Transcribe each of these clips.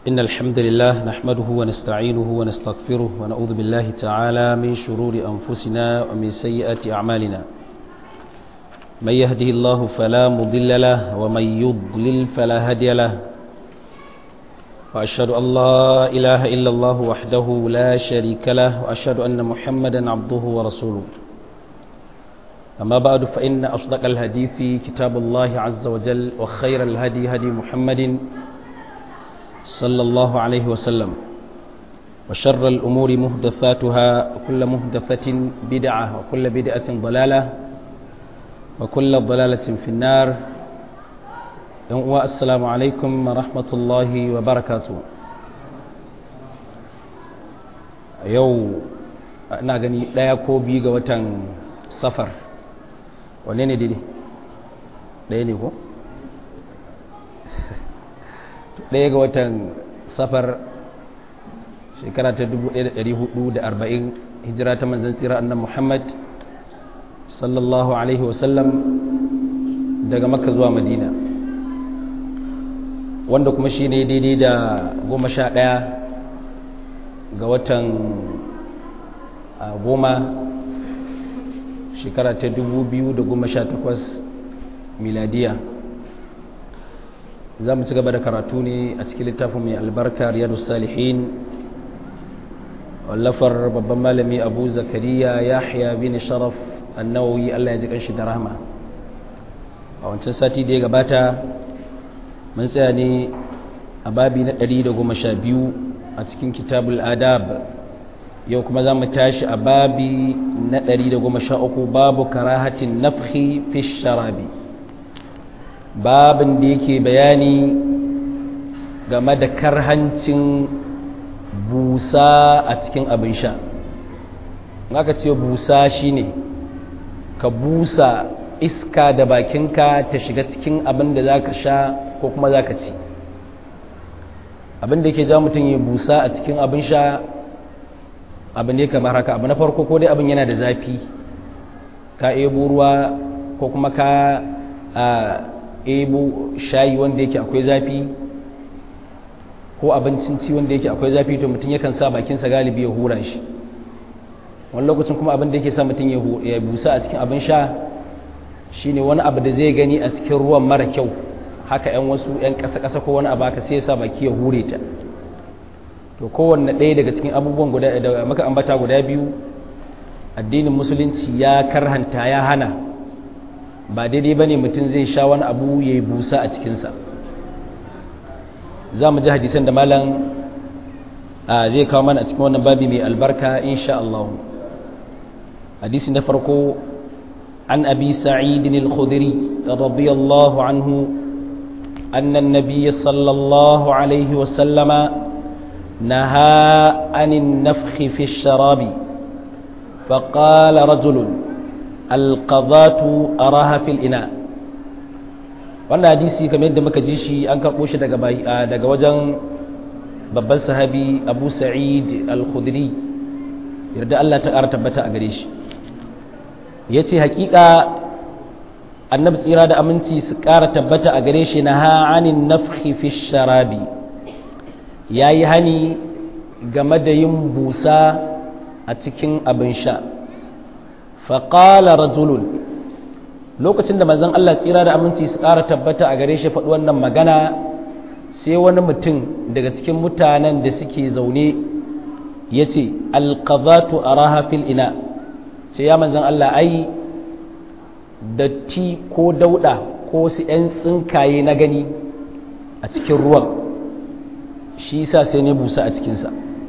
إن الحمد لله نحمده ونستعينه ونستغفره ونعوذ بالله تعالى من شرور أنفسنا ومن سيئات أعمالنا من يهده الله فلا مضل له ومن يضلل فلا هادي له وأشهد أن لا إله إلا الله وحده لا شريك له وأشهد أن محمدا عبده ورسوله أما بعد فإن أصدق الحديث كتاب الله عز وجل وخير الهدي هدي محمد صلى الله عليه وسلم وشر الأمور مهدثاتها وكل مهدثة بدعة وكل بدعة ضلالة وكل ضلالة في النار السلام عليكم ورحمة الله وبركاته يو ina gani ɗaya ko biyu ga watan safar wanne ne daidai ɗaya ne ko? ɗaya ga watan safar shekara ta 1440 hijira ta manzan tsira annan muhammad sallallahu alaihi wasallam daga makka zuwa madina wanda kuma shi ne daidai da goma sha ɗaya ga watan goma shekara ta 2018 miladiya za mu ci gaba da karatu ne a cikin littafin mai albarka riyadu salihin wallafar babban malami abu zakariya yahya bin sharaf annawawi allah ya ji kanshi da rahama a wancan sati da ya gabata mun tsaya ne a babi na 112 a cikin kitabul adab yau kuma za mu tashi a babi na 113 babu karahatin nafhi fi sharabi babin da yake bayani game da karhancin busa a cikin abin sha aka ce busa shine ka busa iska da bakinka ta shiga cikin abin da za ka sha ko kuma za ka ci abin da yake ja mutum ya busa a cikin abin sha abin ne kamar haka abu na farko ko dai abin yana da zafi ka ebo ruwa ko kuma ka ebo shayi wanda yake akwai zafi ko abincin ci wanda yake akwai zafi to mutum yakan sa bakinsa galibi ya hura shi wani lokacin kuma abin da yake sa mutum ya busa a cikin abin sha shine wani abu da zai gani a cikin ruwan mara kyau haka yan wasu yan ƙasa-ƙasa ko wani abu haka sai ya sa baki ya hure ta to kowanne ɗaya daga cikin abubuwan guda da maka ambata guda biyu addinin musulunci ya karhanta ya hana ba daidai ba ne mutum zai sha wani abu ya yi busa a cikinsa za mu ji hadisan da malam zai kawo mana a cikin wannan babi mai albarka insha Allah hadisi na farko an abi sa'idin al-khudri radiyallahu anhu أن النبي صلى الله عليه وسلم نهى عن النفخ في الشراب فقال رجل alqadatu araha fil ina wannan hadisi kamar yadda muka ji shi an karɓo shi daga daga wajen babban sahabi Abu Sa'id al-Khudri yarda Allah ta ƙara tabbata a gare shi yace hakika annabi tsira da aminci su ƙara tabbata a gare shi na ha'anin nafhi fi sharabi yayi hani game da yin busa a cikin abin sha faƙala rajulun lokacin da manzon Allah tsira da aminci su ƙara tabbata a gare shi faɗi wannan magana sai wani mutum daga cikin mutanen da suke zaune ya ce alƙazatu a rahafil ina ce ya manzon Allah ai datti ko dauɗa ko su ‘yan tsinkaye na gani a cikin ruwan shi sa sai ne busa a cikinsa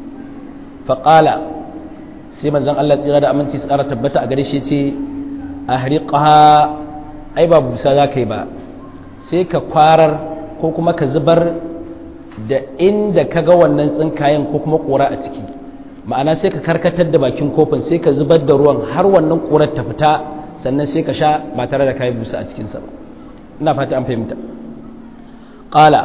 faƙala sai manzon Allah tsira da aminci su ƙara tabbata a gare shi ce a hariƙaha ai ba busa za ka yi ba sai ka kwarar ko kuma ka zubar da inda ka ga wannan tsinkayen ko kuma ƙura a ciki ma'ana sai ka karkatar da bakin kofin sai ka zubar da ruwan har wannan ƙurar ta fita sannan sai ka sha ba tare da kayi busa a cikinsa ba ina fata an fahimta ƙala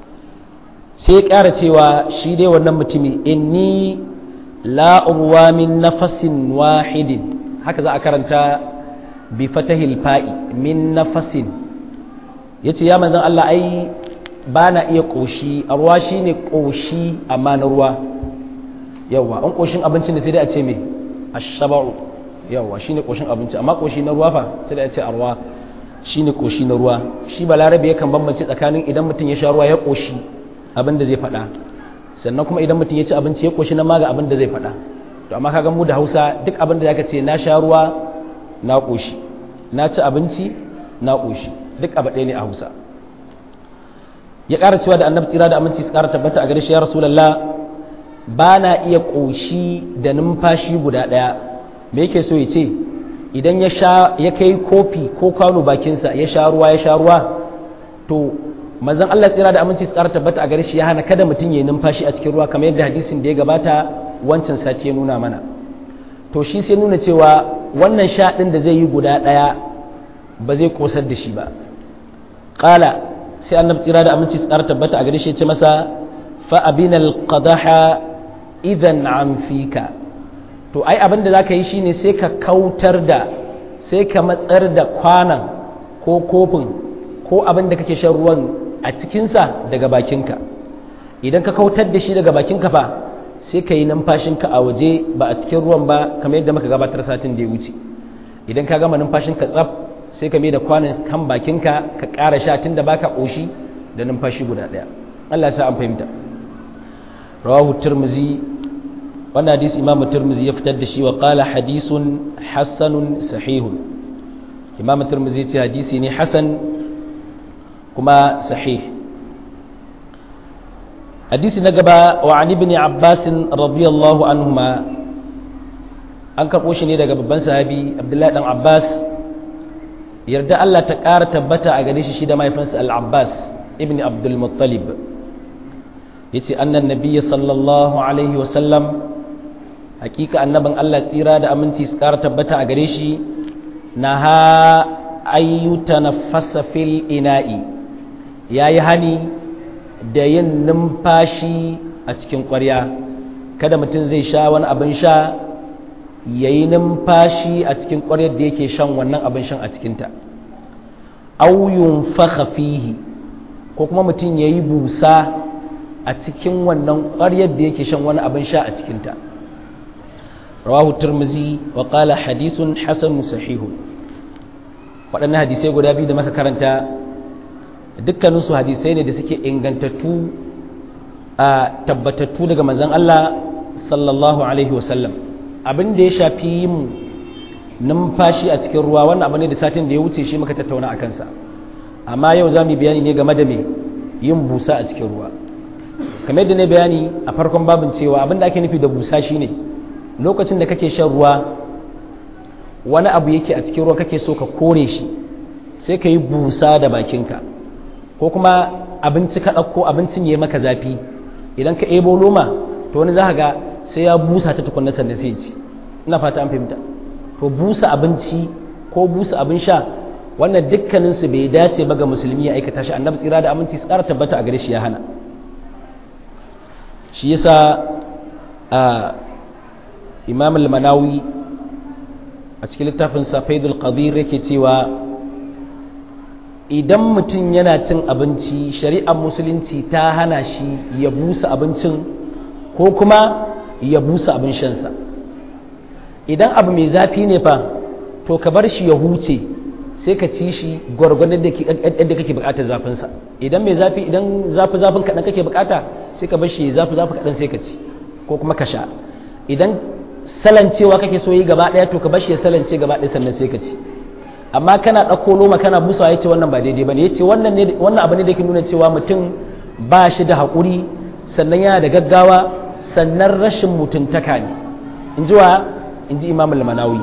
sai ya ƙara cewa shi dai wannan mutumi inni la'urwa min nafasin wahidin haka za a karanta bi fatahil fa'i min nafasin ya ce ya manzan Allah ai ba na iya ƙoshi a ruwa shi ne ƙoshi amma na ruwa yawwa an ƙoshin abinci ne sai dai a ce mai a shaba'u yawwa shi ne ƙoshin abinci amma ƙoshi na ruwa fa sai dai a ce a ruwa shi ne ƙoshi na ruwa shi ba larabe yakan bambance tsakanin idan mutum ya sha ruwa ya ƙoshi abin da zai faɗa sannan kuma idan mutum ya ci abinci ya ƙoshi na maga abin da zai faɗa to amma kaga mu da hausa duk abin da zaka ce na sha ruwa na ƙoshi na ci abinci na ƙoshi duk abu ɗaya ne a hausa ya ƙara cewa da annabi tsira da aminci su ƙara tabbata a gare shi ya rasulallah ba na iya ƙoshi da numfashi guda ɗaya me yake so ya ce idan ya sha ya kai kofi ko kwano bakinsa ya sha ruwa ya sha ruwa to manzon Allah tsira da aminci su ƙara tabbata a gare shi ya hana kada mutum ya yi numfashi a cikin ruwa kamar yadda hadisin da ya gabata wancan sati ya nuna mana to shi sai nuna cewa wannan sha ɗin da zai yi guda ɗaya ba zai ƙosar da shi ba ƙala sai annabi tsira da aminci tsara tabbata a gare shi ya ce masa fa abinal qadaha idan an fika to ai abin da zaka yi shine sai ka kautar da sai ka matsar da kwanan ko kofin ko abin da kake shan ruwan a cikinsa daga bakinka idan ka kautar da shi daga bakinka fa sai ka yi numfashinka a waje ba a cikin ruwan ba kamar yadda muka gabatar satin da ya wuce idan ka gama numfashinka tsaf sai ka mai da kwanan kan bakinka ka ƙara sha tun da baka ƙoshi da numfashi guda ɗaya Allah sa an fahimta rawahu turmuzi wannan hadis imamu turmuzi ya fitar da shi wa qala hadisun hassanun sahihun imamu turmuzi ce hadisi ne hasan kuma sahih hadisi na gaba wa an ibn abbas radiyallahu anhuma an karɓo shi ne daga babban sahabi abdullahi dan abbas yarda Allah ta ƙara tabbata a gare shi shi da mahaifinsa al-abbas ibn abdul muttalib ya ce annan nabiya sallallahu alaihi wasallam hakika annabin Allah tsira da aminci su ƙara tabbata a gare shi na ha ayyuta na fil ina'i ya yi hani da yin numfashi a cikin ƙwarya kada mutum zai sha wani abin sha ya yi numfashi a cikin ƙwaryar da yake shan wannan abin shan a cikinta auyun fihi ko kuma mutum ya yi busa a cikin wannan ƙwaryar da yake shan wani abin sha a cikinta rawahu turmuzi wa qala hadisun hasanun sahihun waɗannan hadisai guda biyu da maka karanta dukkaninsu hadisai ne da suke ingantattu a tabbatattu daga manzon Allah sallallahu alaihi wasallam abin da ya shafi yin numfashi a cikin ruwa wannan abu ne da satin da ya wuce shi muka tattauna a kansa amma yau za mu bayani ne game da me yin busa a cikin ruwa kamar yadda ne bayani a farkon babin cewa abin da ake nufi da busa shine lokacin da kake shan ruwa wani abu yake a cikin ruwa kake so ka kore shi sai ka yi busa da bakinka ko kuma abinci ka ɗauko abincin ya maka zafi idan ka ebo loma to wani za ga sai ya busa ta tukunna sannan sai ci ina fata an fahimta to busa abinci ko busa abin sha wannan dukkaninsu bai dace ba ga musulmi ya aikata shi annabi tsira da aminci su ƙara tabbata a gare shi ya hana shi yasa a imam al-manawi a cikin littafin safaidul qadir yake cewa idan mutum yana cin abinci shari'ar musulunci ta hana shi ya busa abincin ko kuma ya busa abin shansa idan abu mai zafi ne fa to ka bar shi ya huce sai ka ci shi gwargwadon yadda kake bukatar zafinsa idan mai zafi idan zafi zafin kaɗan kake bukata sai ka bar shi zafi zafi kaɗan sai ka ci ko kuma ka sha idan salancewa kake so yi gaba ɗaya to ka bar shi ya salance gaba ɗaya sannan sai ka ci amma kana ɗauko loma kana busawa ya ce wannan ba daidai ba ne ya ce wannan abu ne da ke nuna cewa mutum ba shi da haƙuri sannan yana da gaggawa sannan rashin mutuntaka ne in ji wa in ji imam al-manawi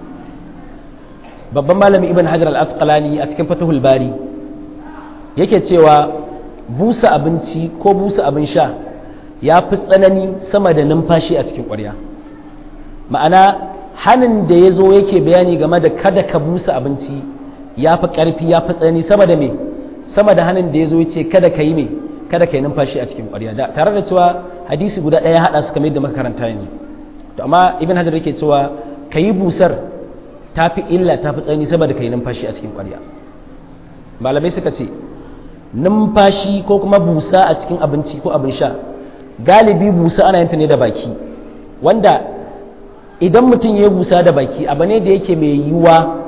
babban malami ibn hajar al-asqalani a cikin fatahul bari yake cewa busa abinci ko busa abin sha ya fi tsanani sama da numfashi a cikin ƙwarya ma'ana hannun da ya zo yake bayani game da kada ka busa abinci ya fi ƙarfi ya fi tsanani sama da me sama da hannun da ya zo ya ce kada ka yi me kada ka yi numfashi a cikin ƙwarya da tare da cewa hadisi guda ɗaya haɗa su kamar yadda muka karanta yanzu to amma ibn hajar yake cewa ka yi busar ta fi illa ta fi tsanani saboda ka yi numfashi a cikin ƙwarya malamai suka ce numfashi ko kuma busa a cikin abinci ko abin sha galibi busa ana yin ta ne da baki wanda idan mutum ya busa da baki abu ne da yake mai yiwuwa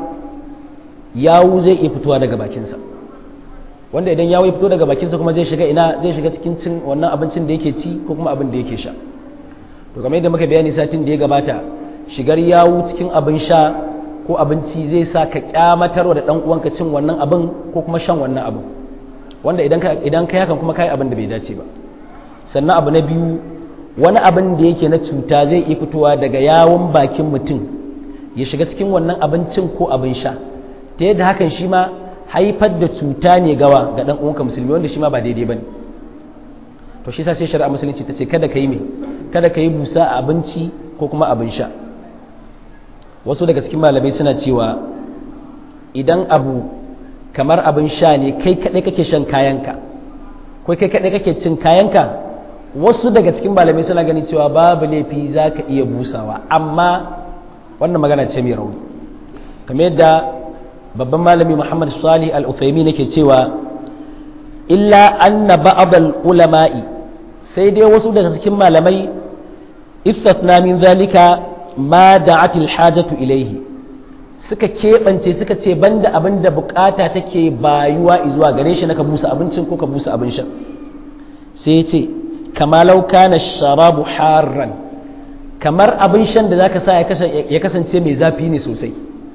yawu zai iya fitowa daga bakinsa wanda idan yawu ya fito daga bakinsa kuma zai shiga ina zai shiga cikin cin wannan abincin da yake ci ko kuma abin da yake sha to kamar yadda muka bayani satin da ya gabata shigar yawu cikin abin sha ko abinci zai sa ka kyamatarwa da dan uwanka cin wannan abin ko kuma shan wannan abin wanda idan ka idan kai hakan kuma kai abin da bai dace ba sannan abu na biyu wani abin da yake na cuta zai iya fitowa daga yawon bakin mutum ya shiga cikin wannan abincin ko abin sha ta yadda hakan shi ma haifar da cuta ne gawa ga dan uwanka musulmi wanda shi ma ba daidai bane to shi sa sai shari'a musulunci ta ce kada ka yi me kada ka yi busa a abinci ko kuma abin sha wasu daga cikin malamai suna cewa idan abu kamar abin sha ne kai kaɗai kake shan kayanka ko kai kaɗai kake cin kayanka wasu daga cikin malamai suna gani cewa babu laifi za ka iya busawa amma wannan magana ce mai rauni kamar yadda babban malami muhammad salih al-uthaimi nake cewa illa anna ba'd al-ulama'i sai dai wasu daga cikin malamai istatna min zalika ma da'at al-hajatu ilayhi suka keɓance suka ce banda abin da bukata take bayuwa zuwa gare shi na ka busa abincin ko ka busa abin sha sai ya ce kama lauka na sharabu harran kamar abin shan da zaka sa ya kasance mai zafi ne sosai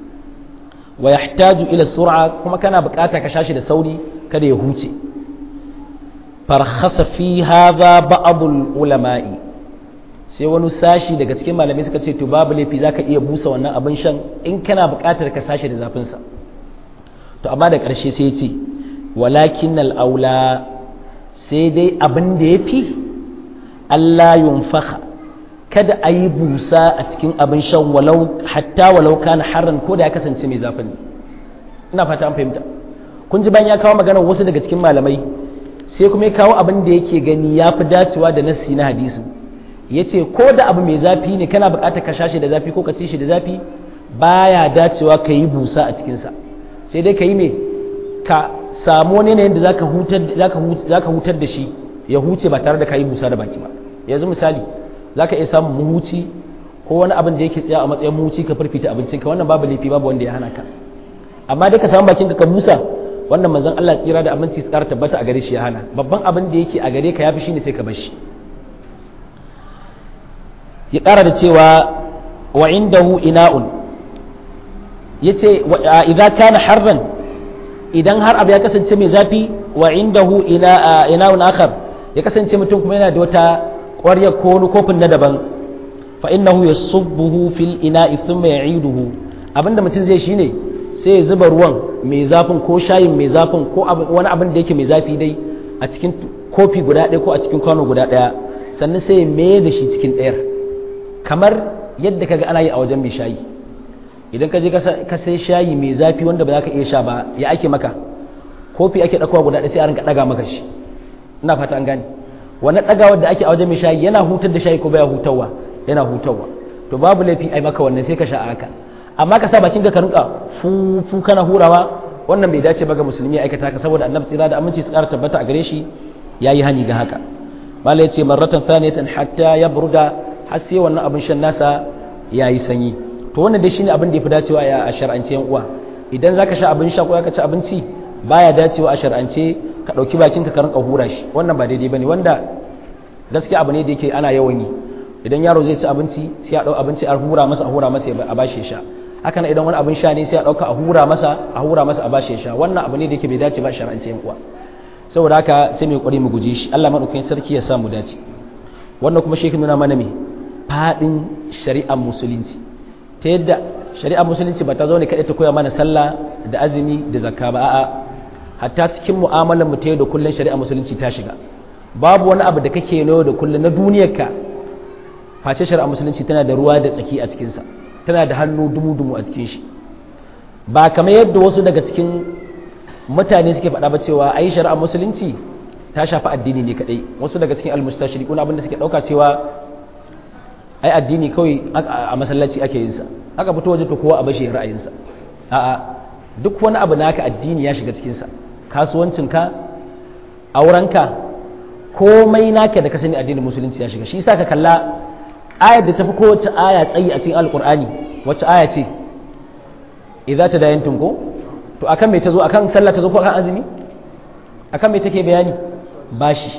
wa yahtaju ila sur'a kuma kana bukata ka shashi da sauri kada ya huce farhasa fi hadha ba'dul ulama'i sai wani sashi daga cikin malamai suka ce to babu laifi zaka iya busa wannan abin shan in kana buƙatar ka sashi da zafin sa to amma da ƙarshe sai ce walakin aula sai dai abin da yafi Allah yunfakha kada a yi busa a cikin abin shan walau hatta walau kana harran ko da ya kasance mai zafin ina fata an fahimta kun ji bayan ya kawo maganar wasu daga cikin malamai sai kuma ya kawo abin da yake gani ya fi dacewa da nassi na hadisi ya ce ko da abu mai zafi ne kana bukatar ka sha shi da zafi ko ka ci shi da zafi baya dacewa ka yi busa a cikinsa sai dai ka yi mai ka samu wani yanayin da za ka hutar da shi ya huce ba tare da ka yi busa da baki ba yanzu misali za ka iya samun muhuci ko wani abin da yake tsaya a matsayin muhuci ka firfita abincinka wannan babu laifi babu wanda ya hana ka amma dai ka samu bakinka ka busa wannan manzon Allah tsira da aminci su ƙara tabbata a gare shi ya hana babban abin da yake a gare ka yafi shine sai ka bar shi ya ƙara da cewa wa indahu ina'un yace idza kana harran idan har abu ya kasance mai zafi wa indahu ina ina'un akhar ya kasance mutum kuma yana da wata ƙwarya ko wani kofin na daban fa innahu yasubbuhu fil ina'i thumma ya'iduhu abinda mutum zai shine sai ya zuba ruwan mai zafin ko shayin mai zafin ko wani abin da yake mai zafi dai a cikin kofi guda ɗaya ko a cikin kwano guda ɗaya sannan sai ya mai da shi cikin ɗayar kamar yadda kaga ana yi a wajen mai shayi idan ka je ka sai shayi mai zafi wanda ba za ka iya sha ba ya ake maka kofi ake ɗakowa guda ɗaya sai a rinka ɗaga maka shi ina fata an gane wani ɗagawar da ake a wajen mai shayi yana hutar da shayi ko baya hutarwa yana hutarwa to babu laifi ai maka wannan sai ka sha haka amma ka sa bakin ka rinka fu kana hurawa wannan bai dace ba ga musulmi aikata ka saboda annabi tsira da aminci su ƙara tabbata a gare shi yayi hani ga haka mala yace marratan thaniyatan hatta yabruda har sai wannan abin shan nasa yayi sanyi to wannan dai shine abin da yafi dacewa a shar'ance yan uwa idan zaka sha abin sha ko ka ci abinci baya dacewa a shar'ance ka dauki bakin ka ka rinka hura shi wannan ba daidai bane wanda gaskiya abu ne da yake ana yawan yi idan yaro zai ci abinci sai ya dau abinci a hura masa a hura masa a bashi sha haka nan idan wani abin sha ne sai a dauka a hura masa a hura masa a bashi sha wannan abu ne da yake bai dace ba shar'ance yan uwa saboda haka sai mu kokari mu guje shi Allah madaukakin sarki ya sa mu dace wannan kuma shi nuna mana me fadin shari'ar musulunci ta yadda shari'ar musulunci ba ta zo ne kadai ta koya mana sallah da azumi da zakka ba a'a hatta cikin mu'amalar mu ta yau da kullun shari'ar musulunci ta shiga babu wani abu da kake yau da kullun na duniyarka face shari'ar musulunci tana da ruwa da tsaki a cikinsa tana da hannu dumu-dumu a cikin shi ba kamar yadda wasu daga cikin mutane suke faɗa ba cewa ai shari'ar musulunci ta shafi addini ne kadai wasu daga cikin almustashriqun abinda suke dauka cewa ai addini kawai a masallaci ake yin sa aka fito waje to kowa a bashi ra'ayin sa a'a duk wani abu naka addini ya shiga cikin sa kasuwancin ka aurenka komai naka da ka sani addinin musulunci ya shiga shi yasa ka kalla ayar da tafi kowace aya tsayi a cikin alkur'ani wacce aya ce idza tadayantum ko to akan me tazo akan sallah tazo ko akan azumi akan me take bayani bashi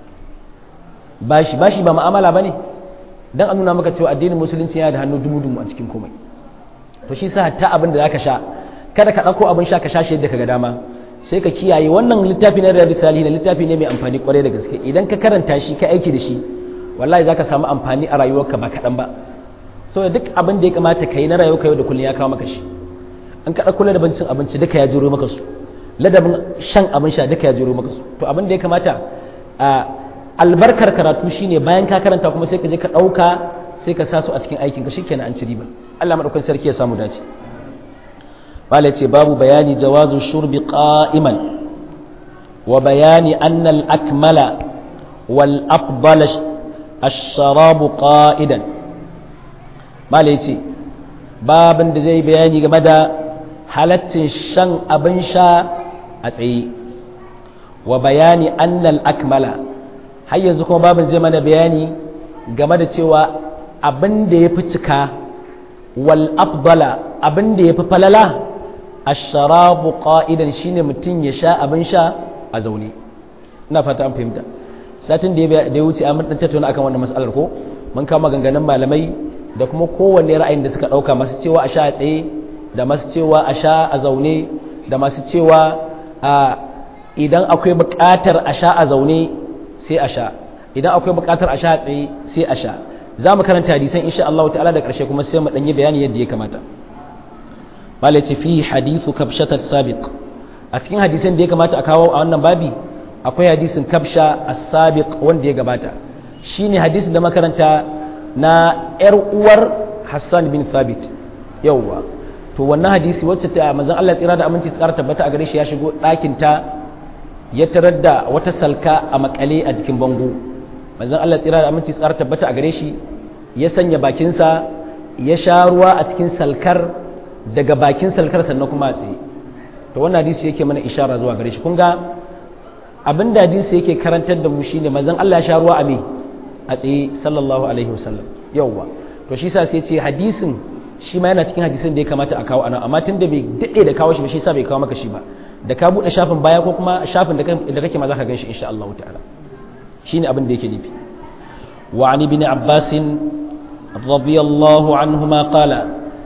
bashi bashi ba mu'amala bane dan an nuna maka cewa addinin musulunci yana da hannu dumu-dumu a cikin komai to shi sa hatta abin da zaka sha kada ka ɗauko abin sha ka sha shi yadda ka ga dama sai ka kiyaye wannan littafi na riyadu salihin littafi ne mai amfani kwarai da gaske idan ka karanta shi ka aiki da shi wallahi zaka samu amfani a rayuwarka ba kaɗan ba saboda duk abin da ya kamata ka yi na rayuwarka yau da kullum ya kawo maka shi an ka ɗauko ladabin cin abinci duka ya jiro maka su ladabin shan abin sha duka ya jiro maka su to abin da ya kamata a albarkar karatu shine bayan ka karanta kuma sai ka je ka ɗauka sai ka sa su a cikin aikin ka shikenan an ci riba Allah madaukakin sarki ya samu dace wala ce babu bayani jawazu shurbi qa'iman wa bayani anna al-akmala wal afdal ash-sharab qa'idan mala ce babin da zai bayani game da halaccin shan abin sha a tsaye wa bayani anna al-akmala har yanzu kuma babin zai mana bayani game da cewa abin da ya fi cika wal afdala abin da ya fi falala asharabu qa'idan shine mutum ya sha abin sha a zaune ina fata an fahimta satin da ya wuce a mun dan tattauna akan wannan mas'alar ko mun kama ganganin malamai da kuma kowanne ra'ayin da suka dauka masu cewa a sha a tsaye da masu cewa a sha a zaune da masu cewa a idan akwai buƙatar a sha a zaune sai a sha idan akwai buƙatar a sha a tsaye sai a sha za mu karanta hadisan insha Allah ta'ala da ƙarshe kuma sai mu ɗanyi bayani yadda ya kamata malai ce fi hadithu kabshatat sabiq a cikin hadisan da ya kamata a kawo a wannan babi akwai hadisin kabsha as-sabiq wanda ya gabata shine hadisin da makaranta na yar uwar Hassan bin Thabit yawwa to wannan hadisi wacce ta manzon Allah tsira da aminci su ƙara tabbata a gare shi ya shigo ɗakin ta ya tarar da wata salka a makale a jikin bango manzon Allah tsira da aminci su ƙara tabbata a gare shi ya sanya bakinsa ya sha ruwa a cikin salkar daga bakin salkar sannan kuma a tsaye to wannan hadisi yake mana ishara zuwa gare shi kun ga abin da hadisi yake karantar da mu shine manzon Allah ya sha ruwa a me a tsaye sallallahu alaihi wasallam yawwa to shi sa sai ce hadisin shi ma yana cikin hadisin da ya kamata a kawo anan amma tun da bai dade da kawo shi ba shi sa bai kawo maka shi ba da ka bude shafin baya ko kuma shafin da kake ma zaka gan shi insha Allah ta'ala shine abin da yake nufi wa ani bin abbasin radiyallahu anhuma qala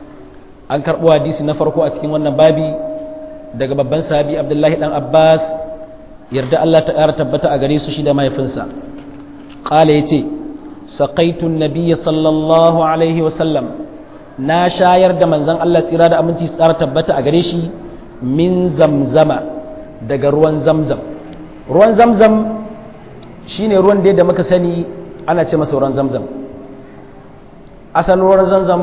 an karɓo hadisi na farko a cikin wannan babi daga babban sahabi abdullahi dan abbas yarda allah ta ƙara tabbata a gare su shi da mahaifinsa ƙala ya ce saƙaitun nabiya sallallahu alaihi wasallam na shayar da manzan allah tsira da aminci su ƙara tabbata a gare shi min zamzama daga ruwan zamzam ruwan zamzam shine ruwan da muka sani ana ce masa ruwan zamzam asalin ruwan zamzam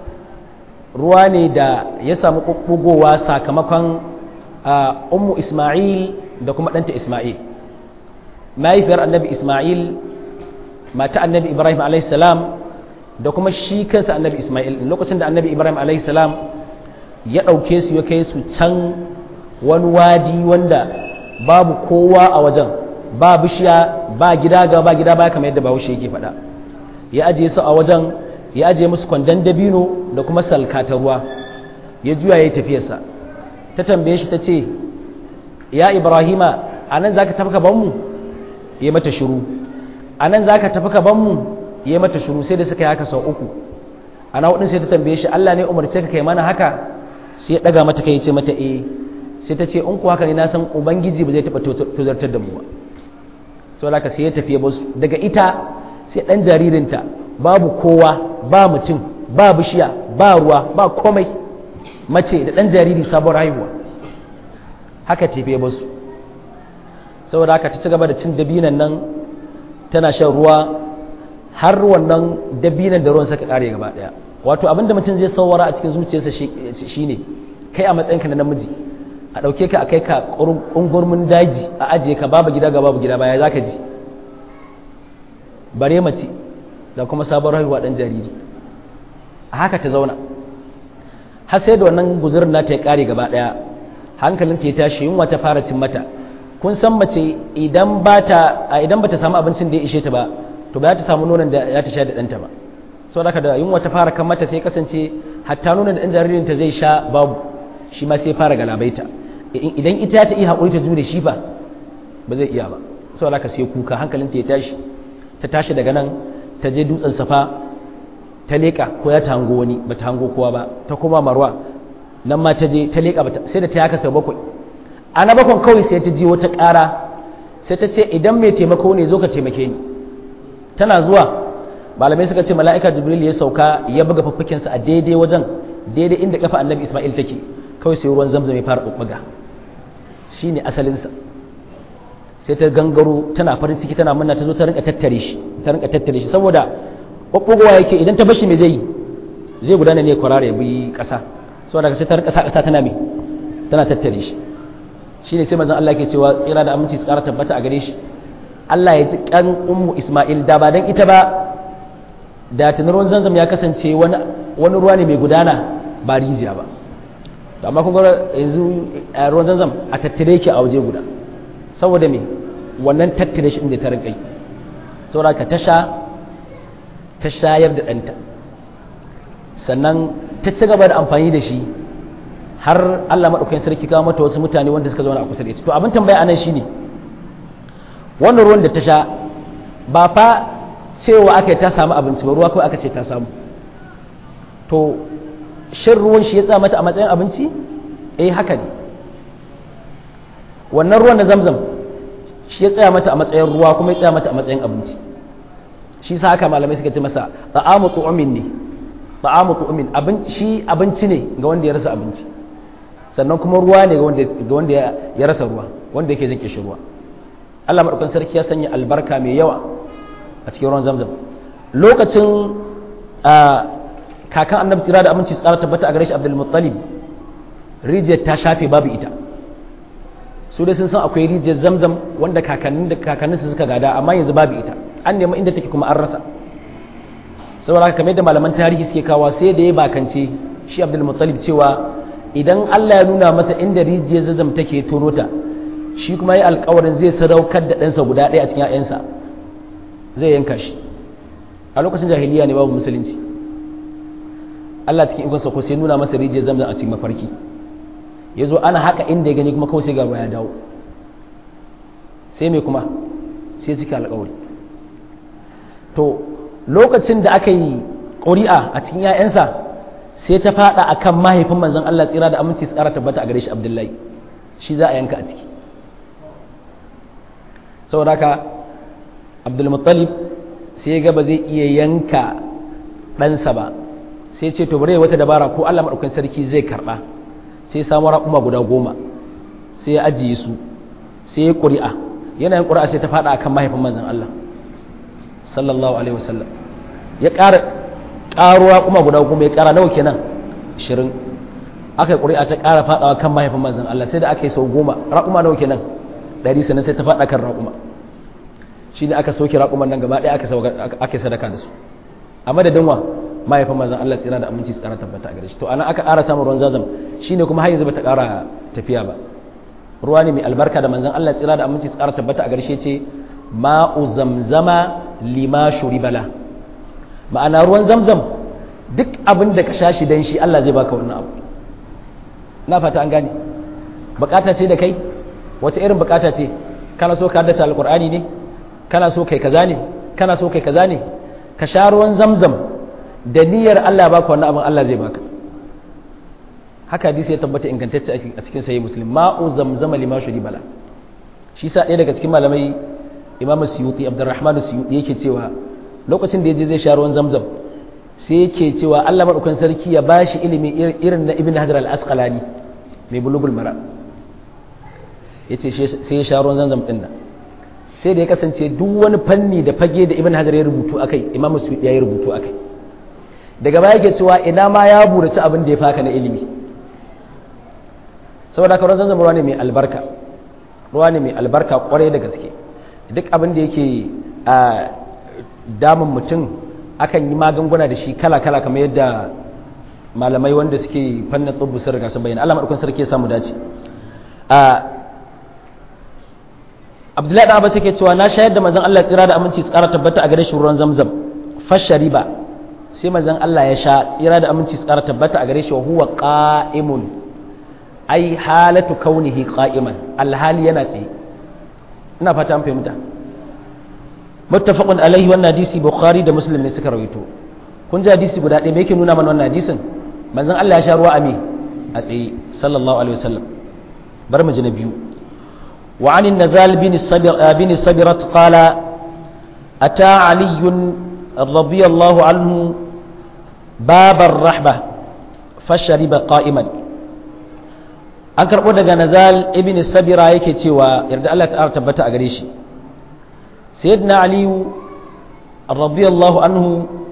ruwa ne da ya samu ɓuɓɓugowa sakamakon ummu ismail da kuma ɗanta ismail mahaifiyar annabi ismail mata annabi ibrahim a.s. da kuma shi kansa annabi ismail lokacin da annabi ibrahim a.s. ya ɗauke su ya kai su can wani wadi wanda babu kowa a wajen ba bishiya ba gida ga ba gida ba kamar yadda bahaushe yake faɗa ya ajiye su a wajen ya ajiye musu kwandon dabino da kuma salkata ruwa ya juya ya yi tafiyarsa ta tambaye shi ta ce ya ibrahima a nan za ka tafi ka banmu ya mata shuru a nan za ka tafi ka banmu ya mata shuru sai da suka yi haka sau uku ana hudun sai ta tambaye shi allah ne umarce ka kai mana haka sai ya daga mata kai ya ce mata eh sai ta ce in ku haka ne na san ubangiji ba zai taɓa tozartar da mu ba sau da sai ya tafiye basu daga ita sai ɗan jaririnta babu kowa ba mutum ba bishiya ba ruwa ba komai mace da ɗan jariri sabon haihuwa haka tafiye basu saboda haka ta ci gaba da cin dabinan nan tana shan ruwa har wannan dabinan da ruwan saka kare gaba daya wato abinda mutum zai saurara a cikin zuciyarsa shine kai a matsayinka na namiji a ɗauke ka a kai ka ƙungurmin daji a ajiye ka babu gida ga babu gida baya za ka ji bare mace da kuma sabon haihuwa ɗan jariri a haka ta zauna har sai da wannan guzurin nata ya ƙare gaba ɗaya hankalinta ya tashi yunwa ta fara cin mata kun san mace idan ba ta idan bata samu abincin da ya ishe ta ba to ba za ta samu nonon da ya ta sha da ɗanta ba sau da da yunwa ta fara kan mata sai kasance hatta nonon da ɗan jaririn ta zai sha babu shi ma sai fara galabaita idan ita ta iya haƙuri ta jure shi ba ba zai iya ba sau da sai kuka hankalinta ya tashi ta tashi daga nan ta je dutsen safa ta leƙa ko ya ta hango wani ba ta hango kowa ba ta koma marwa nan ma ta je ta leƙa sai da ta yaka sau bakwai a na bakon kawai sai ta ji wata ƙara sai ta ce idan mai taimako ne zo ka taimake ni tana zuwa malamai suka ce mala'ika jibril ya sauka ya buga faffakinsa a daidai wajen daidai inda kafa annabi ismail take kawai sai ruwan zamzam ya fara ɓuɓɓuga shi ne asalinsa sai ta gangaro tana farin ciki tana murna ta zo ta rinka tattare shi ta rinka tattare shi saboda ɓuɓɓugowa yake idan ta bashi me zai yi zai gudana ne kwarara ya bi ƙasa saboda sai ta rinka sa ƙasa tana me tana tattare shi shi ne sai manzon Allah ke cewa tsira da aminci su ƙara tabbata a gare shi Allah ya ji kan ummu Ismail da ba dan ita ba da tunar ruwan zanzam ya kasance wani wani ruwa ne mai gudana ba rijiya ba to amma kun ga yanzu ruwan zanzam a tattare yake a waje guda saboda me wannan tattare shi inda ta rinkai saboda ka tasha ta shayar da ɗanta sannan ta ci gaba da amfani da shi har Allah maɗaukakin sarki kawo mata wasu mutane wanda suka zauna a kusa da ita to abin tambaya anan shine wannan ruwan da ta sha ba fa cewa aka yi ta samu abinci ba ruwa kawai aka ce ta samu to shin ruwan shi ya tsaya mata a matsayin abinci eh haka ne wannan ruwan na zamzam shi ya tsaya mata a matsayin ruwa kuma ya tsaya mata a matsayin abinci shi sa haka malamai suka ce masa ta'amu tu'min ne ta'amu tu'min abinci shi abinci ne ga wanda ya rasa abinci sannan kuma ruwa ne ga wanda ya rasa ruwa wanda yake jin kishi ruwa Allah madaukakin sarki ya sanya albarka mai yawa a cikin ruwan zamzam lokacin kakan annabi tsira da aminci tsara tabbata a gare shi abdul muttalib rijiyar ta shafe babu ita su dai sun san akwai rijiyar zamzam wanda kakannin da kakannin su suka gada amma yanzu babu ita an nemi inda take kuma an rasa saboda haka kamar da malaman tarihi suke kawo sai da ya bakance shi abdul muttalib cewa idan Allah ya nuna masa inda rijiyar zamzam take tono ta shi kuma ya alkawarin zai sadaukar da ɗansa guda ɗaya a cikin 'ya'yansa zai yanka shi a lokacin jahiliya ne babu musulunci Allah cikin ikonsa ko sai nuna masa rijiyar zamzam a cikin mafarki ya zo ana haka inda ya gani kuma kawai sai gaba ya dawo sai mai kuma sai cika alkawari to lokacin da aka yi ƙuri'a a cikin 'ya'yansa sai ta fada akan mahaifin manzon Allah tsira da aminci su ƙara tabbata a gare shi Abdullahi shi za a yanka a ciki saboda haka abdulmuttalib sai ga ba zai iya yanka ɗansa ba sai ce to bari wata dabara ko allah maɗaukan sarki zai karɓa sai samu raƙuma guda goma sai ya ajiye su sai ya ƙuri'a yanayin ƙuri'a sai ta faɗa akan mahaifin manzan allah sallallahu alaihi wasallam ya ƙara ƙaro raƙuma guda goma ya ƙara nawa kenan ashirin aka yi ƙuri'a ta ƙara faɗawa kan mahaifin manzan allah sai da aka yi sau goma raƙuma nawa kenan ɗari sannan sai ta faɗa kan raƙuma shi ne aka sauke raƙuman nan gaba ɗaya aka yi sadaka da su a madadin wa mahaifin manzan Allah tsira da aminci tsara tabbata a gare shi to ana aka ƙara samun ruwan zazam shi ne kuma har yanzu bata ƙara tafiya ba ruwa ne mai albarka da manzan Allah tsira da aminci tsara tabbata a gare shi ce ma'u zamzama lima shuribala ma'ana ruwan zamzam duk abin da ka sha shi dan shi Allah zai baka wannan abu na fata an gane bukata ce da kai wace irin bukata ce kana so ka haddace alqur'ani ne kana so kai kaza ne kana so kai kaza ne ka sha ruwan zamzam da niyyar Allah ya baka wannan abin Allah zai baka haka hadisi ya tabbata ingantacce a cikin sahih muslim ma'u zamzama lima shuri bala shi sa ɗaya daga cikin malamai imamu suyuti abdurrahman suyuti yake cewa lokacin da ya je zai sha ruwan zamzam sai yake cewa Allah madaukakin sarki ya bashi ilimi irin na ibn hajar al-asqalani mai bulugul mara yace sai ya sha ruwan zamzam din nan sai da ya kasance duk wani fanni da fage da ibn hajar ya rubutu akai imamu suyuti ya yi rubutu akai daga baya yake cewa ina ma ya buraci abin da ya faka na ilimi saboda haka ruwan zamzam ruwa ne mai albarka ruwa ne mai albarka kwarai da gaske duk abin da yake a damun mutum akan yi magunguna da shi kala-kala kamar yadda malamai wanda suke fannin tsubu sun riga sun bayyana Allah madaukakin sarki ya samu dace a abdullahi da abbas yake cewa na shayar da manzon Allah tsira da aminci tsara tabbata a gare shi ruwan zamzam fashariba sai manzon Allah ya sha tsira da aminci tsara tabbata a gare shi wa huwa qa'imun ai halatu kaunihi qa'iman alhali yana tsaye ina fata an fahimta muttafaqun alaihi wannan hadisi bukhari da muslim ne suka rawaito kun ji hadisi guda ɗaya me yake nuna mana wannan hadisin manzon Allah ya sha ruwa a me a tsaye sallallahu alaihi wasallam bar mu ji na biyu وعن النزال بن الصبر بن صبرة قال أتى علي رضي الله عنه باب الرحبة فشرب قائما an karɓo daga nazal ibn sabira yake cewa yarda Allah ta tabbata a gare shi sayyidina aliyu radiyallahu anhu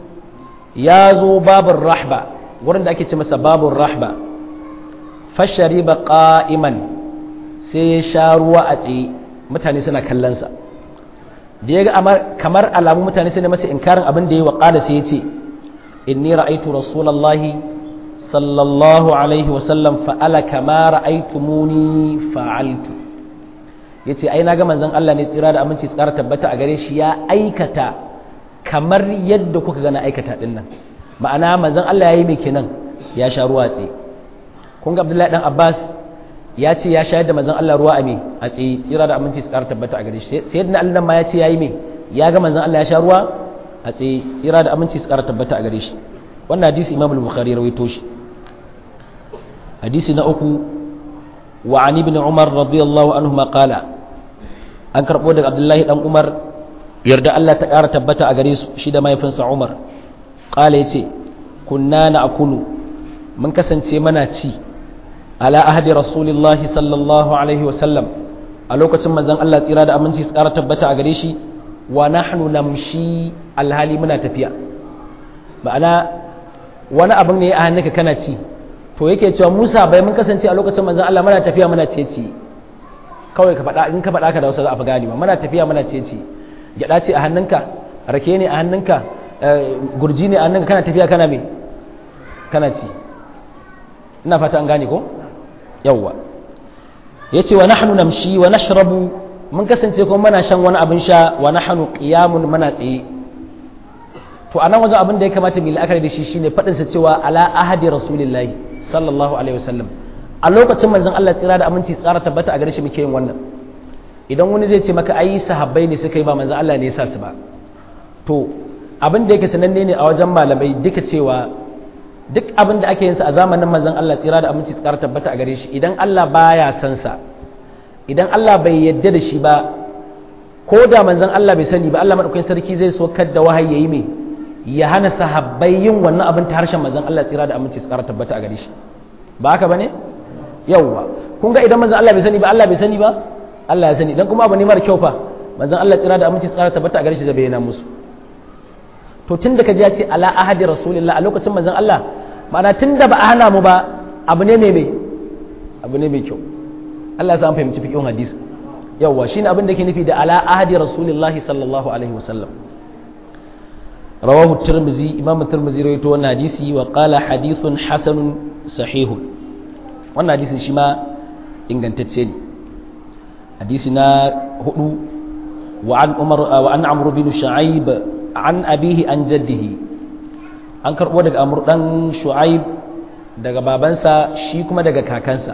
ya zo babur rahba wurin da ake ce masa babur rahba fashariba qa'iman sai ya sha ruwa a tsaye mutane suna kallonsa da ya ga kamar alamu mutane sai masa inkarin abin da ya wa ƙada sai ya ce inni ra'aitu rasulallahi sallallahu alaihi wasallam fa'ala kama ra'aitumuni fa'altu ya ce ai na ga manzon Allah ne tsira da aminci tsara tabbata a gare shi ya aikata kamar yadda kuka gana aikata din nan ma'ana manzon Allah ya yi mai kenan ya sha ruwa tsaye kun ga Abdullahi dan Abbas ya ce ya shayar da manzon Allah ruwa a me a tsaye tsira da aminci su ƙara tabbata a gare shi sai yadda Allah ma ya ce yayi me ya ga manzon Allah ya sha ruwa a tsaye tsira da aminci su ƙara tabbata a gare shi wannan hadisi Imam al-Bukhari rawaito shi hadisi na uku wa an ibn Umar radiyallahu anhu ma qala an karbo daga Abdullahi dan Umar yarda Allah ta ƙara tabbata a gare su shi da mahaifinsa Umar qala yace kunna na'kulu mun kasance mana ci ala ahadi rasulillahi sallallahu alaihi wasallam a lokacin manzon Allah tsira da aminci su ƙara tabbata a gare shi wa nahnu namshi alhali muna tafiya ma'ana wani abin ne a hannunka kana ci to yake cewa Musa bai mun kasance a lokacin manzon Allah muna tafiya muna ce ci kawai ka faɗa in ka faɗa ka da wasu za a fi gani muna tafiya muna ce ci gyaɗa ce a hannunka rake ne a hannunka gurji ne a hannunka kana tafiya kana me kana ci ina fata an gane ko yawwa ya ce wa nahnu namshi wa nashrabu mun kasance kuma muna shan wani abin sha wa nahnu qiyamun muna tsaye to anan wajen abin da ya kamata mu la'akari da shi shine fadin sa cewa ala ahadi rasulillahi sallallahu alaihi wasallam a lokacin manzon Allah tsira da aminci tsara tabbata a gare shi muke yin wannan idan wani zai ce maka ai sahabbai ne suka yi ba manzon Allah ne ya sa su ba to abin da yake sananne ne a wajen malamai duka cewa duk abin da ake yin sa a zamanin manzon Allah tsira da aminci tsara tabbata a gare shi idan Allah baya san sa idan Allah bai yadda da shi ba ko da manzon Allah bai sani ba Allah madaukakin sarki zai so da wahayi yayi me ya hana sahabbai yin wannan abin ta harshen manzon Allah tsira da aminci tsara tabbata a gare shi ba haka bane yawwa kun ga idan manzon Allah bai sani ba Allah bai sani ba Allah ya sani dan kuma abu ne mara kyau fa manzon Allah tsira da aminci tsara tabbata a gare shi zai bayyana musu to tun da ka ji ya ce ala ahadi rasulillah a lokacin manzon Allah ma'ana tun da ba a hana mu ba abu ne mai abu ne mai kyau Allah ya san fahimci fiqhin hadisi yawa shine abin da ke nufi da ala ahadi rasulillah sallallahu alaihi wasallam rawahu tirmizi imam tirmizi rawaito wannan hadisi wa qala hadithun hasanun sahihun wannan hadisin shi ma ingantacce ne hadisi na hudu wa an umar wa an amr bin shu'aib an abihi an jaddihi an karbo daga amr dan shu'aib daga babansa shi kuma daga kakansa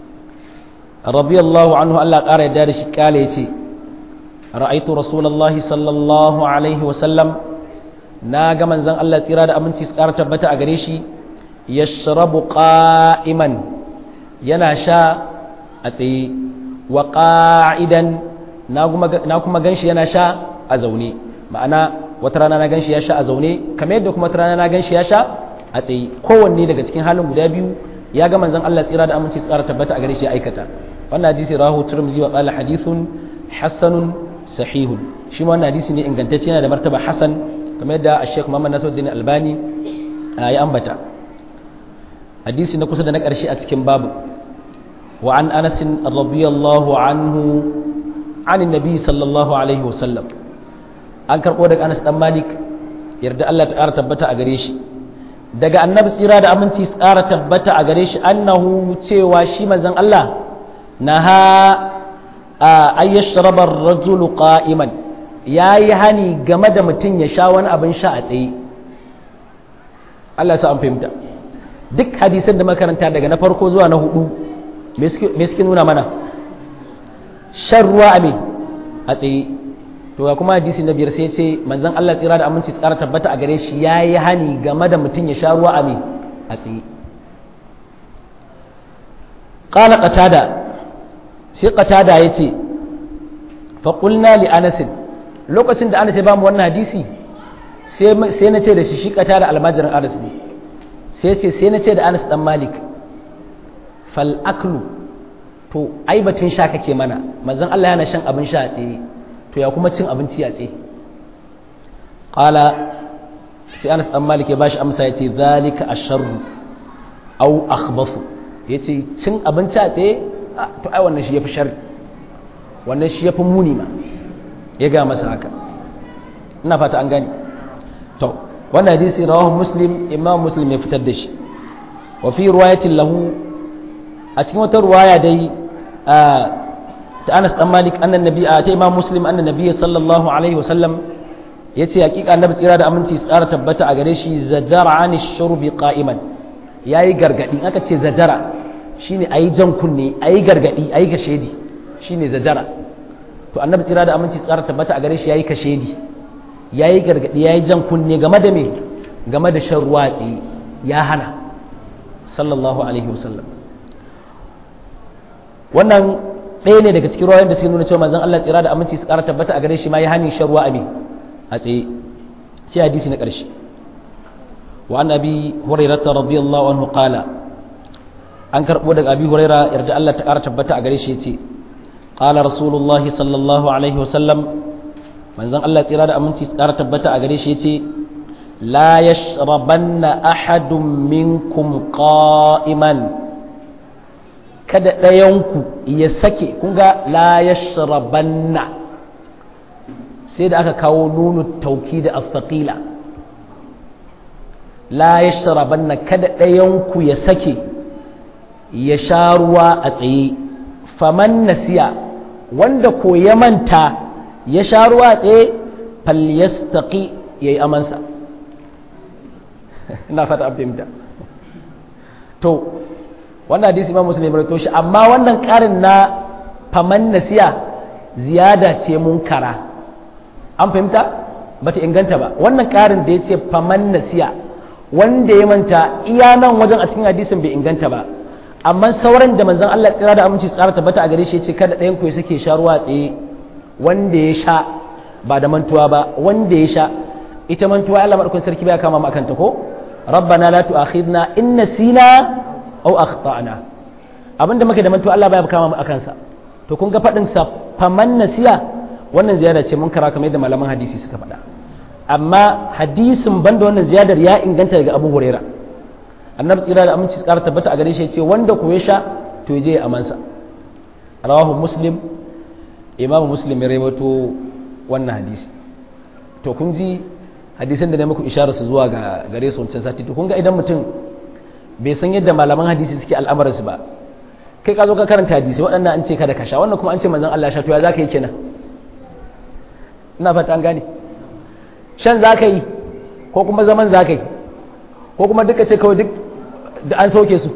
radiyallahu anhu Allah ƙara yadda da shi kale yace ra'aitu rasulullahi sallallahu alaihi wa sallam na ga manzon Allah tsira da aminci su ƙara tabbata a gare shi yashrabu qa'iman yana sha a tsaye wa qa'idan na kuma ganshi yana sha a zaune ma'ana wata rana na ganshi ya sha a zaune kamar yadda kuma wata rana na ganshi ya sha a tsaye kowanne daga cikin halin guda biyu ya ga manzon Allah tsira da aminci tsara tabbata a gare shi ya aikata wannan hadisi rahu turmizi wa qala hadithun hasanun sahihun shi ma wannan hadisi ne ingantacce yana da martaba hasan kamar yadda Sheikh Muhammad Nasiruddin Albani ya ambata hadisi na kusa da na ƙarshe a cikin babu wa an Anas radiyallahu anhu an annabi sallallahu alaihi wasallam an karɓo daga Anas dan Malik yarda Allah ta ƙara tabbata a gare shi daga annabi tsira da aminci tsara tabbata a gare shi annahu cewa shi manzon Allah naha ay yashraba ar-rajulu qa'iman yayi hani game da mutum ya sha wani abin sha a tsaye Allah ya sa an fahimta duk hadisan da makaranta daga na farko zuwa na hudu me suke nuna mana shan ruwa a me a tsaye to ga kuma hadisi na biyar sai ce manzon Allah tsira da aminci tsara tabbata a gare shi yayi hani game da mutum ya sha ruwa a me a tsaye qala qatada sai qatada yace fa qulna li anas lokacin da Anas ya bamu wannan hadisi sai sai na ce da shi shi qatada almajirin Anas ne sai ce sai na ce da Anas dan Malik fal aklu to ai batun sha kake mana manzon Allah yana shan abin sha a tsaye to ya kuma cin abinci a tsaye qala sai Anas dan Malik ya bashi amsa yace zalika asharru aw akhbathu yace cin abinci a tsaye to ai wannan shi yafi sharri wannan shi yafi muni ma ya ga masa haka ina fata an gani to wannan hadisi rawahu muslim imam muslim ya fitar da shi wa fi riwayatin lahu a cikin wata ruwaya dai ta Anas dan Malik annan nabi a ta Imam Muslim annan nabi sallallahu alaihi wasallam yace hakika annabi tsira da aminci tsara tabbata a gare shi zajara an shurbi qa'iman yayi gargadi aka ce zajara shine ayi jan kunne ayi gargadi ayi kashedi shine zajara to annabi tsira da aminci tsara tabbata a gare shi yayi kashedi yayi gargadi yayi jan kunne game da me game da shan ruwa tsaye ya hana sallallahu alaihi wasallam wannan ɗaya ne daga cikin ruwayoyin da suke nuna cewa manzon Allah tsira da aminci su ƙara tabbata a gare shi ma ya hani shan ruwa a me a tsaye sai hadisi na ƙarshe wa an abi hurairah radiyallahu anhu qala an karɓo daga abi huraira yarda Allah ta ƙara tabbata a gare shi yace qala rasulullahi sallallahu alaihi wa sallam manzon Allah tsira da aminci su ƙara tabbata a gare shi yace la yashrabanna ahadun minkum qa'iman kada ɗayanku ya sake kunga la ya shirabanna sai da aka kawo nunu tauki da afaƙila la ya shirabanna kada ɗayanku ya sake ya sha ruwa a tsaye faman nasiya wanda ko ya manta ya sha ruwa a tsaye falyastaqi ya yi amansa ina fata an fahimta to wannan hadisi imam muslim ya shi amma wannan karin na faman nasiya ziyada ce munkara an fahimta bata inganta ba wannan karin da ya ce faman nasiya wanda ya manta iya nan wajen a cikin hadisin bai inganta ba amma sauran da manzon Allah tsira da aminci tsara tabbata a gare shi ya ce kada ɗayan ku ya sake sha ruwa tsaye wanda ya sha ba da mantuwa ba wanda ya sha ita mantuwa Allah madaukakin sarki bai kama mu akan ta ko rabbana la tu'akhidna in nasina au akhtana abinda muke da manto Allah baya kama mu akan sa to kun ga fadin sa faman nasiya wannan ziyada ce mun kara kamar yadda malaman hadisi suka faɗa amma hadisin banda wannan ziyadar ya inganta daga Abu Huraira annabi tsira da aminci tsara tabbata a gare shi ce wanda ko ya sha to je a mansa rawahu muslim imamu muslim ya rawaito wannan hadisi to kun ji hadisin da ne muku isharar su zuwa ga gare su wancan sati to kun ga idan mutum bai san yadda malaman hadisi suke al'amuransu ba kai ka zo ka karanta hadisi waɗannan an ce kada ka sha wannan kuma an ce manzon Allah sha to ya za ka yi kenan ina fata an gane shan za ka yi ko kuma zaman za ka yi ko kuma duka ce kawai duk da an sauke su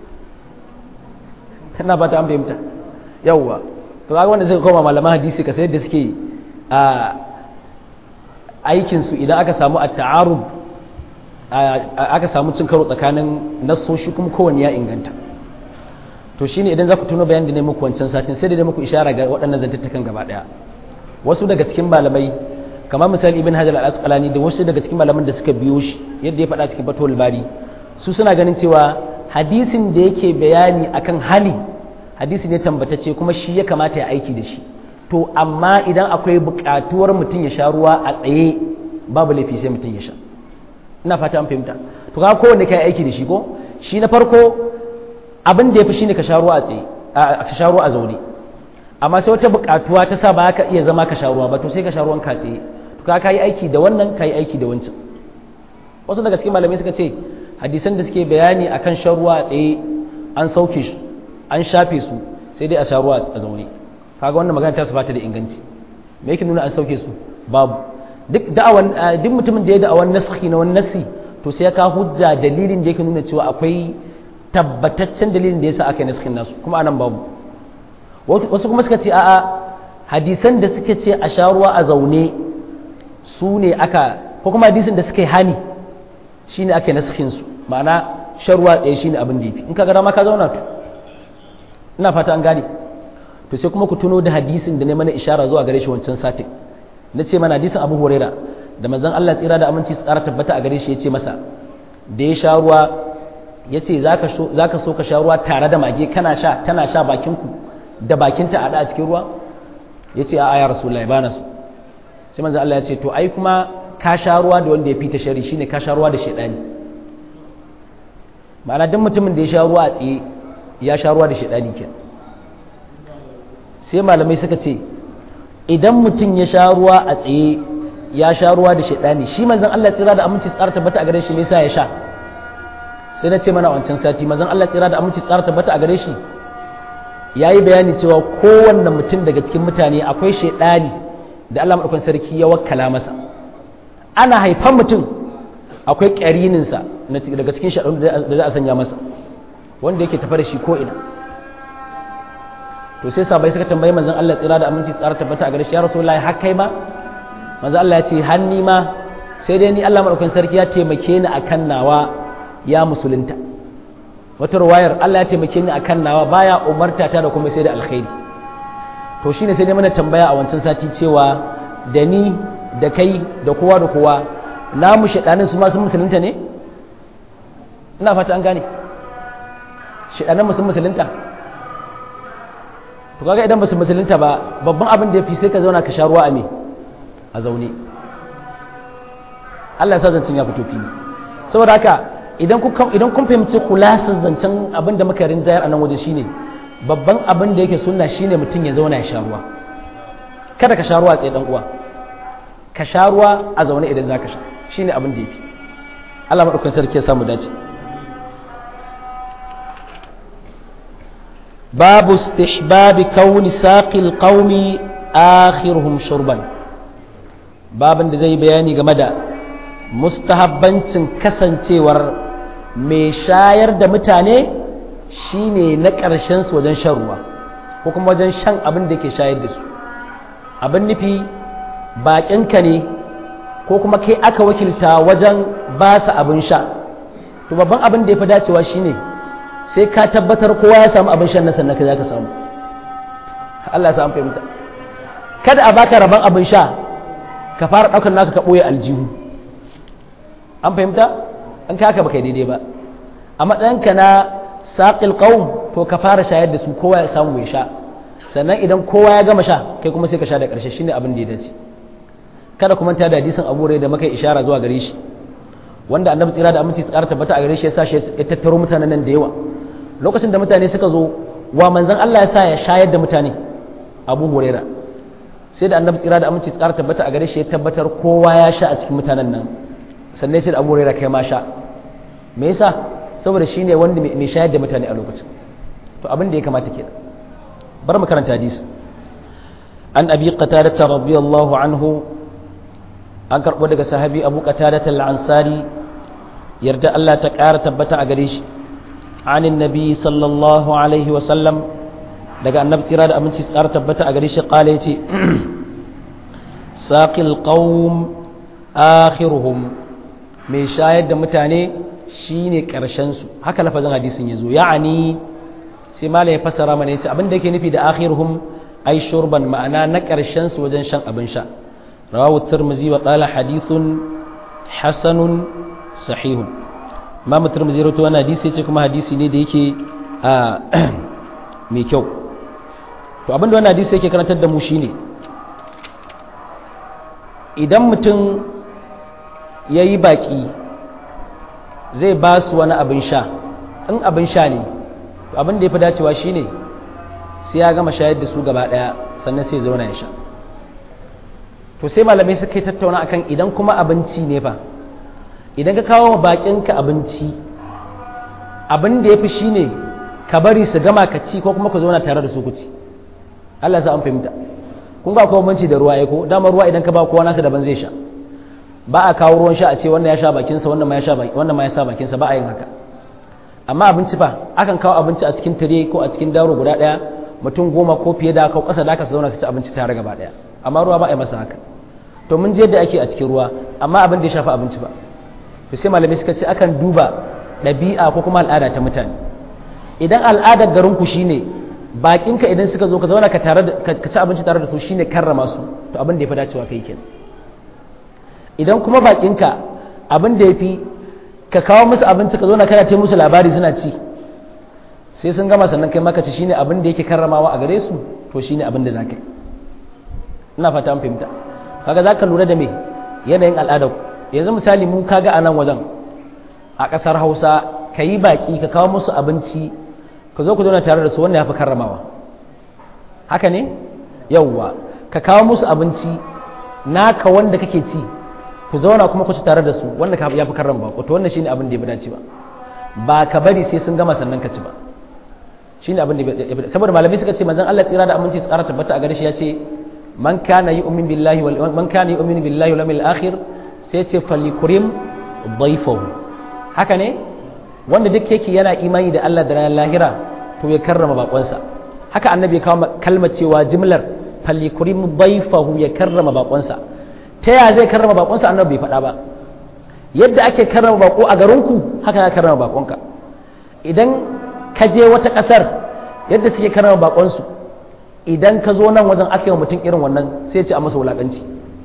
ina fata an fahimta yawwa to kaga wanda suka koma malaman hadisi ka sayar da suke a aikinsu idan aka samu a ta'arub aka samu cin karo tsakanin nassoshi kuma kowanne ya inganta to shine idan za ku tuno bayan da ne muku wancan satin sai da muku ishara ga waɗannan zantattakan gaba ɗaya wasu daga cikin malamai kamar misali ibn hajar al-asqalani da wasu daga cikin malaman da suka biyo shi yadda ya faɗa cikin fatul bari su suna ganin cewa hadisin da yake bayani akan hali hadisi ne tambatacce kuma shi ya kamata ya aiki da shi to amma idan akwai buƙatuwar mutum ya sha ruwa a tsaye babu laifi sai mutum ya sha ina fata an fahimta to ka kowanne kai aiki da shi ko shi na farko abin da yafi shine ka sha ruwa a tsaye ka sha ruwa a zaune amma sai wata buƙatuwa ta sa ba ka iya zama ka sha ruwa ba to sai ka sha ruwan ka tsaye to ka kai aiki da wannan kai aiki da wancan wasu daga cikin malamai suka ce hadisan da suke bayani akan shan ruwa a tsaye an sauke shi an shafe su sai dai a sha ruwa a zaune kaga wannan magana ta su bata da inganci me yake nuna an sauke su babu duk da'awan duk mutumin da ya da'awan naskhi na wani nasi to sai ya ka hujja dalilin da yake nuna cewa akwai tabbataccen dalilin da yasa aka yi naskhin nasu kuma anan babu wasu kuma suka ce a'a hadisan da suke ce a sha ruwa a zaune su ne aka ko kuma hadisin da suka yi hani shine aka yi naskhin su ma'ana shan ruwa tsaye shine abin da yafi in ka ga dama ka zauna to ina fata an gane to sai kuma ku tuno da hadisin da ne mana ishara zuwa gare shi wancan satin na ce mana hadisin abu huraira da manzon Allah tsira da aminci tsara tabbata a gare shi ya ce masa da ya sha ruwa ya ce za ka so ka sha ruwa tare da mage kana sha tana sha bakinku da bakinta a da a cikin ruwa ya ce a ya rasu ba na so sai manzon Allah ya ce to ai kuma ka sha ruwa da wanda ya fita shari shine ka sha ruwa da shaidani ma'ana duk mutumin da ya sha ruwa a tsaye ya sha ruwa da shaidani kenan sai malamai suka ce idan mutum ya sha ruwa a tsaye ya sha ruwa da shaidani shi manzon Allah tsira da aminci tsara tabbata a gare shi me yasa ya sha sai na ce mana wancan sati manzon Allah tsira da aminci tsara tabbata a gare shi yayi bayani cewa kowanne mutum daga cikin mutane akwai shaidani da Allah madaukakin sarki ya wakkala masa ana haifan mutum akwai ƙarinin sa daga cikin shaidanu da za a sanya masa wanda yake tafa da shi ko ina to sai sabai suka tambayi manzon Allah tsira da aminci tsara tabbata a gare shi ya rasulullahi har kai ma manzon Allah ya ce hanni ma sai dai ni Allah madaukakin sarki ya taimake ni akan nawa ya musulunta wata ruwayar Allah ya taimake ni akan nawa baya umarta ta da kuma sai da alkhairi to shine sai dai mana tambaya a wancan sati cewa da ni da kai da kowa da kowa namu shedanin su ma sun musulunta ne ina fata an gane shedanin mu sun musulunta to kaga idan ba su musulunta ba babban abin da ya fi sai ka zauna ka sha ruwa a me a zaune Allah ya sa zancen ya fito fili saboda haka idan kun idan kun fahimci khulasar zancen abin da muka rinjayar a nan waje shine babban abin da yake sunna shine mutum ya zauna ya sha ruwa kada ka sha ruwa a tsaye dan uwa ka sha ruwa a zaune idan zaka sha shine abin da yafi Allah madaukakin sarki ya samu dace باب استحباب كون ساقي القوم آخرهم شربا باب da zai bayani game da mustahabbancin kasancewar mai shayar da mutane shine na ƙarshen su wajen shan ruwa ko kuma wajen shan abin da ke shayar da su abin nufi baƙinka ne ko kuma kai aka wakilta wajen ba su abin sha to babban abin da ya fi dacewa shine sai ka tabbatar kowa ya samu abin shan na sannan ka za ka samu Allah ya samu fahimta kada a baka rabon abin sha ka fara ɗaukar naka ka ɓoye aljihu an fahimta an kaka baka daidai ba a matsayinka na saƙil ƙaun to ka fara shayar da su kowa ya samu ya sha sannan idan kowa ya gama sha kai kuma sai ka sha da ƙarshe shine abin da ya dace kada kuma ta da hadisin abu da muka ishara zuwa gare shi wanda annabi tsira da aminci tsara tabbata a gare shi ya sa shi ya tattaro mutanen nan da yawa lokacin da mutane suka zo wa manzon Allah ya sa ya shayar da mutane Abu Huraira sai da annabi tsira da aminci tsara tabbata a gare shi ya tabbatar kowa ya sha a cikin mutanen nan sannan sai da Abu Huraira kai ma sha me yasa saboda shine wanda mai shayar da mutane a lokacin to abin da ya kamata kenan bar mu karanta hadisi an abi qatada radiyallahu anhu an karɓo daga sahabi abu qatada al-ansari yarda Allah ta ƙara tabbata a gare shi anin nabi sallallahu alaihi wa sallam daga annabi tsira da aminci ƙara tabbata a gare shi qala yace saqil qaum akhiruhum mai shayar da mutane shine karshen su haka lafazin hadisin yazo ya'ani sai malai ya fassara mana yace abin da yake nufi da akhiruhum ai shurban ma'ana na karshen su wajen shan abin sha رواه الترمذي وقال حديث حسن صحيح ما الترمذي رواه وانا حديث yace kuma hadisi ne da yake mai kyau to abin da wannan hadisi yake karantar da mu shine idan mutum yayi baki zai ba su wani abin sha in abin sha ne to abin da ya fi dacewa shine sai ya gama shayar da su gaba daya sannan sai zauna ya sha to sai malamai suka yi tattauna akan idan kuma abinci ne fa idan ka kawo bakinka abinci abin da ya fi shi ne ka bari su gama ka ci ko kuma ku zauna tare da su ku ci Allah sa an fahimta kun ga akwai bambanci da ruwa ya ko dama ruwa idan ka ba kowa nasa daban zai sha ba a kawo ruwan sha a ce wannan ya sha bakinsa wannan ma ya sha wannan ma ya sa bakinsa ba a yin haka amma abinci fa akan kawo abinci a cikin tire ko a cikin daro guda daya mutum goma ko fiye da ko kasa da aka zauna su ci abinci tare gaba daya amma ruwa ba a yi masa haka to mun je yadda ake a cikin ruwa amma abin da ya shafi abinci ba to sai malamai suka ce akan duba ɗabi'a ko kuma al'ada ta mutane idan al'adar garin ku shine bakinka idan suka zo ka zauna ka tare ka ci abinci tare da su shine karrama su to abin da ya fi dacewa kai kenan idan kuma bakinka abin da ya fi ka kawo musu abinci ka zo na kana ce musu labari suna ci sai sun gama sannan kai maka ci shine abin da yake karramawa a gare su to shine abin da zaka yi ina fata an fahimta kaga zaka lura da me yanayin al'adar yanzu misali mu kaga a nan wajen a ƙasar Hausa ka yi baki ka kawo musu abinci ka zo ku zauna tare da su wannan ya fi karramawa haka ne yawwa ka kawo musu abinci naka wanda kake ci ku zauna kuma ku ci tare da su wanda ya fi karran bako to wannan shine abin da ya fi dace ba ba ka bari sai sun gama sannan ka ci ba shine abin da ya fi saboda malamai suka ce manzon Allah tsira da aminci tsara tabbata a gare shi ya ce man kana yu'min billahi wal man kana yu'min billahi wal yawmil akhir sai ce falikrim dhayfahu haka ne wanda duk yake yana imani da Allah da ranar lahira to ya karrama bakonsa haka annabi ya kawo kalmar cewa jimlar falikrim dhayfahu ya karrama bakonsa ta yaya zai karrama bakonsa annabi bai faɗa ba yadda ake karrama bako a garinku haka ya karrama bakonka idan ka je wata ƙasar yadda suke karrama bakonsu idan ka zo nan wajen aka yi wa mutum irin wannan sai ce a masa wulaƙanci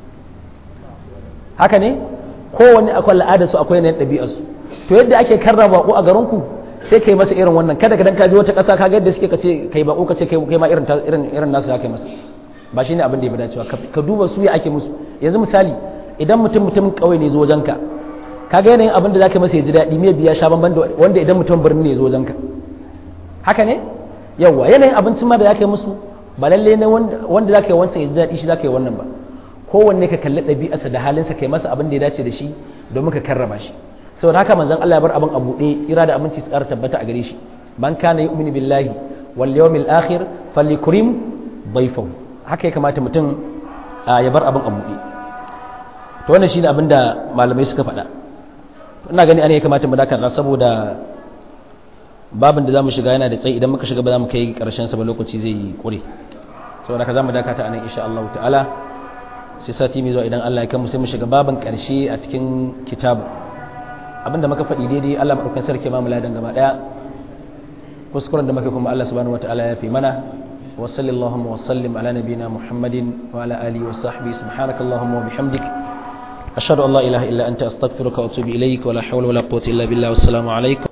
haka ne kowanne akwai al'adarsu akwai yanayin ɗabi'arsu to yadda ake karrama bako a garinku sai ka yi masa irin wannan kada ka dan ka je wata ƙasa ka ga yadda suke ka ce kai bako ka ce kai ma irin irin nasu ya kai masa ba shine abin da ya fi dacewa ka duba su ya ake musu yanzu misali idan mutum mutumin kauye ne zo wajenka ka ga yanayin abin da zaka masa ya ji daɗi me biya sha banban da wanda idan mutum birni ne zo wajenka haka ne yawa yanayin abincin ma da zaka yi musu ba lalle ne wanda zaka yi wancan ya ji daɗi shi zaka yi wannan ba kowanne ka kalli ɗabi'arsa da halinsa kai masa abin da ya dace da shi domin ka karrama shi saboda haka manzon Allah ya bar abin a buɗe tsira da aminci tsara tabbata a gare shi man kana yu'minu billahi wal yawmil akhir falyukrim dayfahu haka ya kamata mutum ya bar abin a buɗe to wannan shine abin da malamai suka faɗa ina gani ana ya kamata mu dakata saboda babin da zamu shiga yana da tsayi idan muka shiga ba za mu kai karshen sa ba lokaci zai yi kure saboda ka zamu dakata anan insha Allah ta'ala sai sati mai zuwa idan Allah ya kai mu sai mu shiga babin karshe a cikin kitabu abinda muka faɗi daidai Allah madaukakin sarki ma mu ladan gaba daya kuskuren da muka kuma Allah subhanahu wataala ya fi mana وصل اللهم وسلم على نبينا محمد وعلى آله وصحبه سبحانك اللهم وبحمدك أشهد أن لا إله إلا أنت أستغفرك وأتوب إليك ولا حول ولا قوة إلا بالله والسلام عليكم